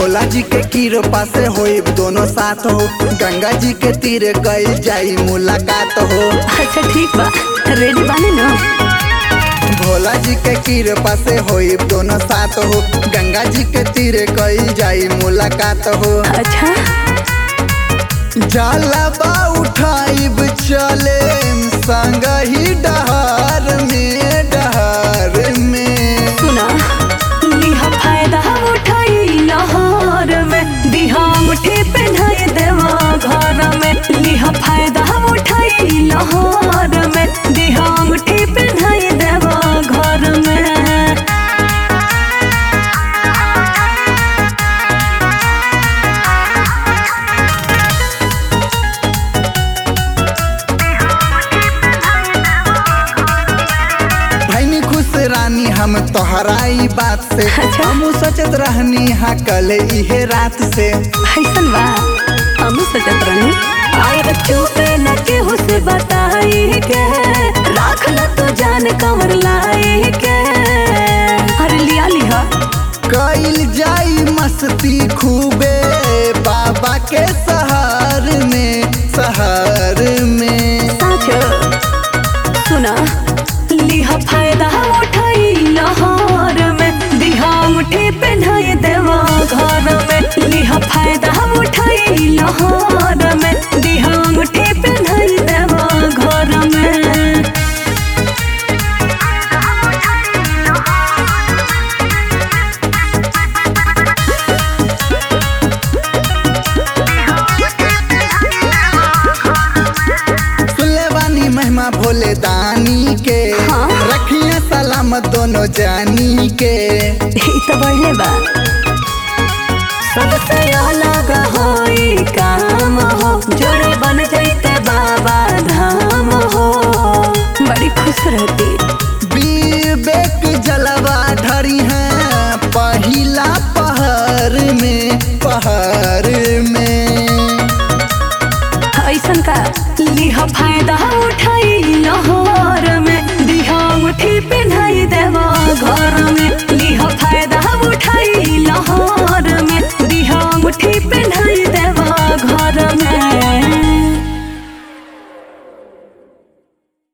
भोला जी के कृपा से होई दोनों साथ हो गंगा जी के तीरे कईल जाई मुलाकात हो अच्छा ठीक बा रेडी बानी ना भोला जी के कृपा से होई दोनों साथ हो गंगा जी के तीरे कईल जाई मुलाकात हो अच्छा जाला बा उठाइब चले संग ही डहार में डहार में सुना लिहा फायदा उठाई लहर में दिहा मुठी पहनाए देवा घर में लिहा फायदा उठाई लहर में दिहा मुठी पहनाए देवा घर में भैनी खुश रानी हम तोहराई बात से अच्छा। हम सचत रहनी हा कल इहे रात से ऐसन बा हम सोचत रहनी आए चुपे न केहू से बताई के राख ल तो जान कमर लाई के अरे लिया लिहा कईल जाई मस्ती खूबे बाबा के सहार में सहार में साँचो सुना लिहा फायदा उठाई लहर में दिहा मुठी पहनाए देवा घर में लिहा फायदा उठाई लहर में दिहा मुठी पहनाए देवा घर में सुनले बानी महिमा भोले दानी के हाँ। रखिए सलामत दोनों जानी के ई तो बढ़ले बा सबसे अलग होई काम हो जोड़े बन जैते बाबा धाम हो बड़ी खुश रहती